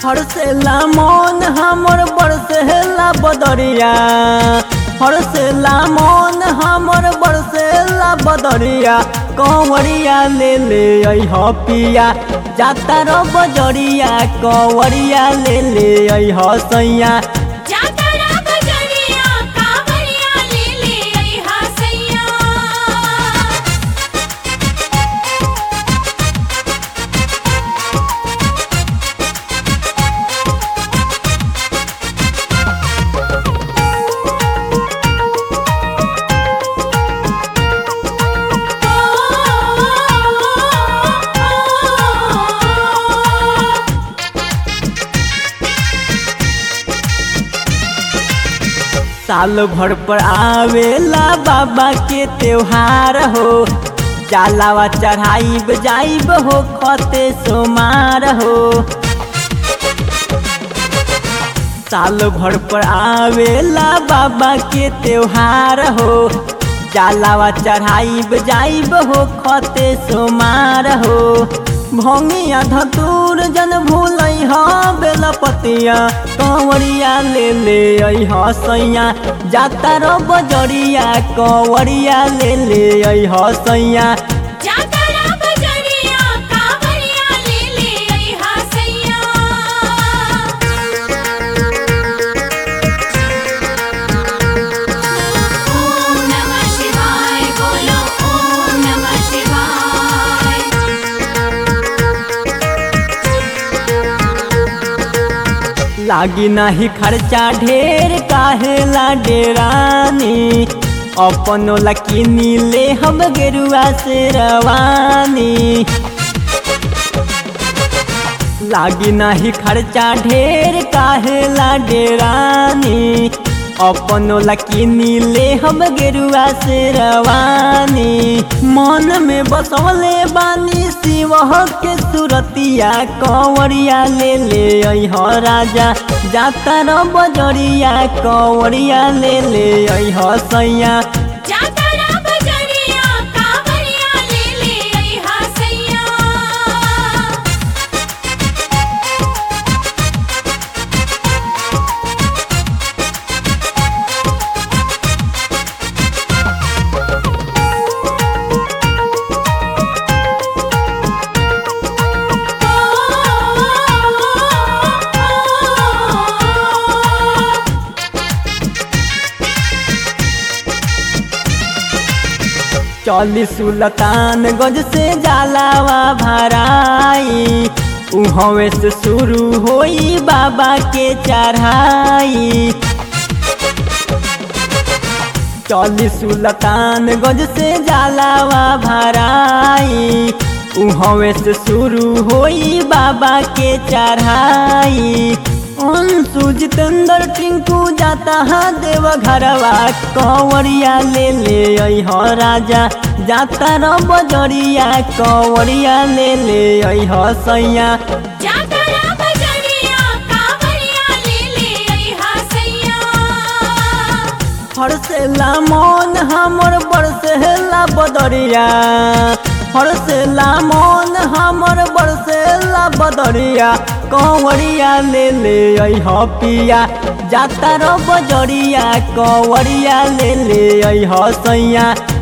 हरसेला मन हमर बरसेला बदरिया हरसेला मन हमर बरसेला बदरिया कंवरिया ले ले अइह पिया जाता रो बजरिया कंवरिया ले ले अइह सैया जातरा बजरिया कांवरिया ले ले अइहा सैया साल भर पर आवेला बाबा के त्योहार हो जालावा चढ़ाइब जाइब हो खते सोमार हो साल भर पर आवेला बाबा के त्योहार हो जालावा चढ़ाइब जाइब हो खते सोमार हो भंगिया धतूर जन भूलै ह बेलपतिया कंवरिया ले ले अइह सैया जाता रो बजरिया कंवरिया ले ले अइह सैया जातरा बजरिया कांवरिया ले ले अइहा सैया ओम नमः शिवाय बोलो ओम नमः शिवाय लागी नाही खर्चा ढेर काहेला डेरानी अपनो लकीनी ले हम गेरुआ से रवानी लागी नाही खर्चा ढेर काहेला डेरानी अपनो लकीनी ले हम गेरुआ से रवानी मन में बसवले बानी शिव के सुरतिया कंवरिया ले ले अइह राजा जाता र बजरिया कंवरिया ले ले अइह सैया जातरा बजरिया कांवरिया ले ले अइहा सैया चली सुल्तान गंज से जालावा भराई उहवे से शुरू होई बाबा के चढ़ाई चली सुल्तान गंज से जालावा भराई उहवे से शुरू होई बाबा के चढ़ाई अंशु जितेंद्र टिंकू जाता है देव घरवा कंवरिया ले ले अइह राजा जाता र बजरिया कंवरिया ले ले अइह सैया जातरा बजरिया कांवरिया ले ले अइहा सैया हरसेला मन हमर बरसेला बदरिया हरसेला मन हमर बरसेला बदरिया कंवरिया ले ले अइह पिया जाता र बजरिया कंवरिया ले ले अइह सैया